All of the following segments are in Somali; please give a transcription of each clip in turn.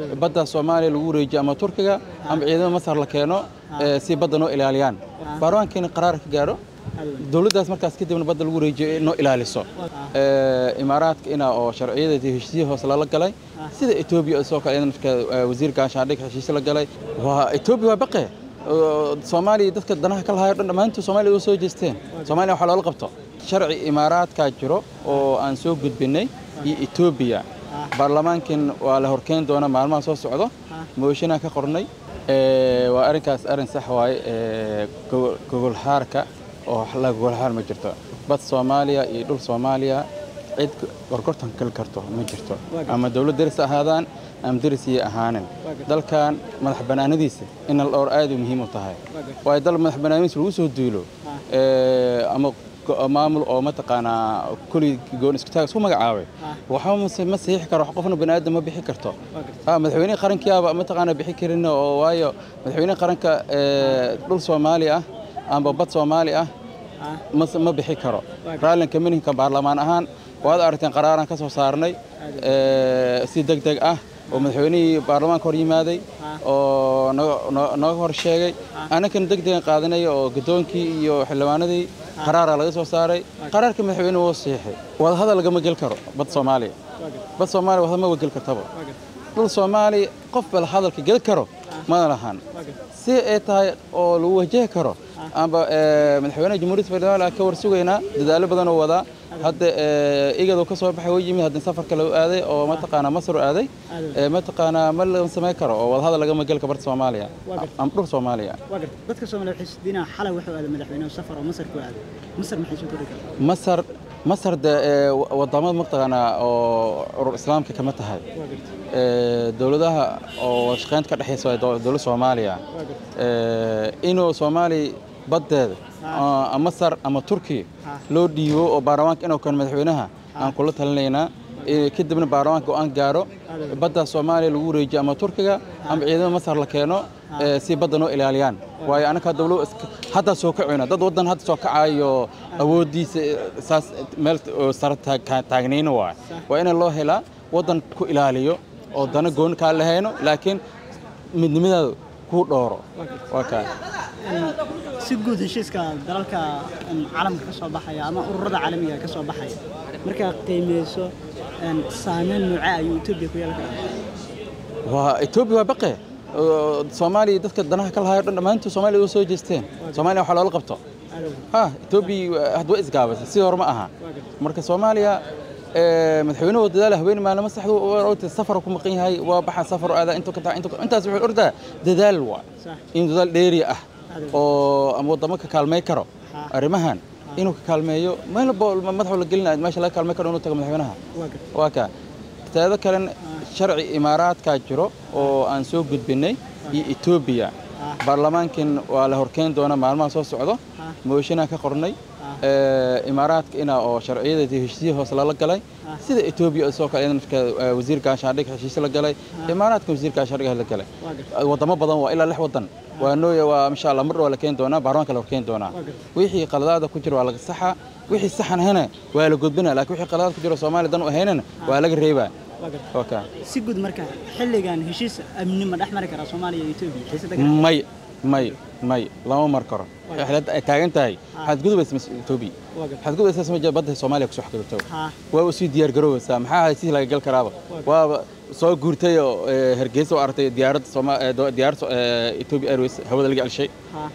badda soomaaliya lagu wareejiyo ama turkiga ama ciidamada masar la keeno si badda noo ilaaliyaan baarlamaankiina qaraar ka gaaro dowladdaas markaas kadibna badda lagu wareejiyo noo ilaaliso imaaraadka ina oo sharciyadeedii heshiisyo hoose lala galay sida etoobiya soo kale marka wasiir gaashaandhig heshiisyo la galay waa etoobiya waa baqe soomaaliya dadka danaha ka lahayo dhan dhammaantood soomaaliya u soo jeesteen soomaaliya waxaa loola qabto sharci imaaraadkaa jiro oo aan soo gudbinay iyo etoobiya baarlamaankin waa la horkeyn doona maalmaha soo socdo mooshinaan ka qornay waa arrinkaas arrin sax waaye gogolxaarka oo la gogolxaar ma jirto bad soomaaliya iyo dhul soomaaliya cid gorgortan kali karto ma jirto ama dowlad deris ahaadaan ama derisiyay ahaanin dalkan madax bannaanadiisa in la dhowr aad u muhiim u tahay waayo dal madax bannaanadiisa lagu soo duulo ama maamul oo mataqaanaa kulli goon iskutaag isku magacaabay waxba ma saxiixi karo wax qofna bani aadam ma bixi karto madaxweynihii qarankiyaaba mataqaana bixi karin oo waayo madaxweynihii qaranka dhul soomaali ah amba bad soomaali ah ma bixi karo raallinka mininka baarlamaan ahaan waad aragteen qaraaraan ka soo saarnay si deg deg ah oo madaxweynihii baarlamaanka hor yimaaday oo nooga hor sheegay annakana deg degan qaadanay oo guddoonkii iyo xildhibaanadii qaraaraa laga soo saaray qaraarka madaxweyne wuu saxiixay wadahadal lagama gel karo bad soomaaliya bad soomaaliya wadahadal ma gel kartaba dhul soomaaliya qof bal hadalka gel karo mana lahan si ay tahay oo lagu wajahi karo amba madaxweynaha jamhuuriyadda federaalka ka warsugaynaa dadaallo badan oo wadaa hadda igado ka soo baxay oo yimid haddana safarka lagu aaday oo mataqaanaa masar u aaday mataqaanaa ma la samayn karo oo wadahadal lagama gel kabarta soomaaliya ama dhul soomaaliya dadka soomaaliya waxay isdiinaa xalay wuxuu aaday madaxweynaha safar oo masar ku aaday masar maxay soo kordhi kartaa masar masar de wadamada mataqaanaa oo urur islaamka kama tahay dowladaha oo shaqeynta ka dhexaysa dowladda soomaaliya inuu soomaaliya baddeeda masar ama turkiya loo dhiibo oo baarlamaanka inuu kan madaxweynaha aan kula talinaynaa kadibna baarlamaanka go-aan gaaro badda soomaaliya lagu wareejiyo ama turkiga ama ciidamada masar la keeno si badda noo ilaaliyaan waayo annaka dowlo hadda soo kacayna dad waddan hadda soo kacayo awooddiisa saas meel sare taagnayna waay waa in loo helaa waddan ku ilaaliyo oo dana gooni kaa lahayno laakiin midnimadaada ku dhooro waa kaa si guud heshiiska dalalka caalamka ka soo baxaya ama ururada caalamiga ka soo baxaya markaa qiimeyso saameyn noocee ayuu etoobiya ku yeelan karaa waa etoobiya waa baqe soomaaliya dadka danaha ka lahayo dhan dhammaantood soomaaliya u soo jeesteen soomaaliya waxaa loola qabto ha etoobiya hadda way isgaabaysa sidii hore ma aha marka soomaaliya madaxweynuhu dadaal haween maalmo saxdu safar ku maqan yahay waa baxa safar aada inta ka intaas wuxuu ordaa dadaal waa in dadaal dheeri ah oo ama wadamo ka kaalmay karo arrimahan inuu ka kaalmeeyo meel madaxu la gelinayo meesha laga kaalmay karo inuu tago madaxweynaha waa ka teeda kalen sharci imaaraadkaa jiro oo aan soo gudbinay iyo etoobiya baarlamaankin waa la horkeyn doona maalmaha soo socdo mooshinaan ka qornay imaaraadka ina oo sharciyadeedii heshiisyo hoose lala galay sida etoobiya soo kale marka wasiir gaashaandhig heshiisyo la galay imaaraadka wasiir gaashaandhig la galay wadamo badan waa ilaa lix wadan waa nooya waa insha allah mar waa la keeni doonaa baarlamaanka la horkeeni doonaa wixii qaladaada ku jira waa laga saxa wixii saxan ahana waa la gudbina laakiin wixii qaladaad ku jira soomaaliya dan u ahaynana waa laga reebaa si guud marka xilligan heshiis amni ma dhex mari karaa soomaaliya iyo etoobiya may may may lama mar karo ay taagan tahay waxaad gudubaysa etoobiya waxaad gudubaysaa sama badda soomaaliya kusoo xakabto waa u sii diyaar garoobaysaa maxaa ahay si laga gal karaaba waaba soo guurtay oo hargeysa oo aragtay diyaaradda diyaarad etoobiya airways hawada laga celshay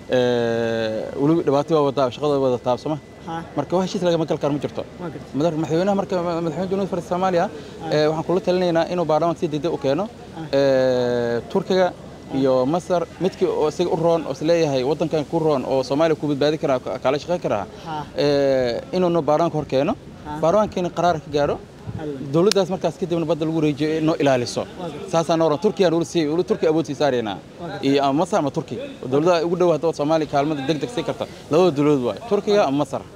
weliba dhibaato waa wadaa shaqada wada taabsama marka wax heshiis lagama gal karo ma jirto madaxweynaha marka madaxweynaha jamhuuriyadda federaalka soomaaliya waxaan kula talinaynaa inuu baarlamaanka si degdeg u keeno turkiga iyo masar midkii oo isaga u roon oo isleeyahay waddankan ku roon oo soomaaliya ku badbaadi karaa kaala shaqayn karaa inuuna baarlamaanka hor keeno baarlamaankiina qaraar ka gaaro dowladdaas markaas kadibna badda lagu wareejiyo noo ilaaliso saasaa nooran turkiya nuula sii weli turkiya awood sii saaraynaa iyo ama masar ama turki dowladaha ugu dhow hadda soomaaliya kaalmada deg deg sii karta labada dowladood waay turkiga ama masar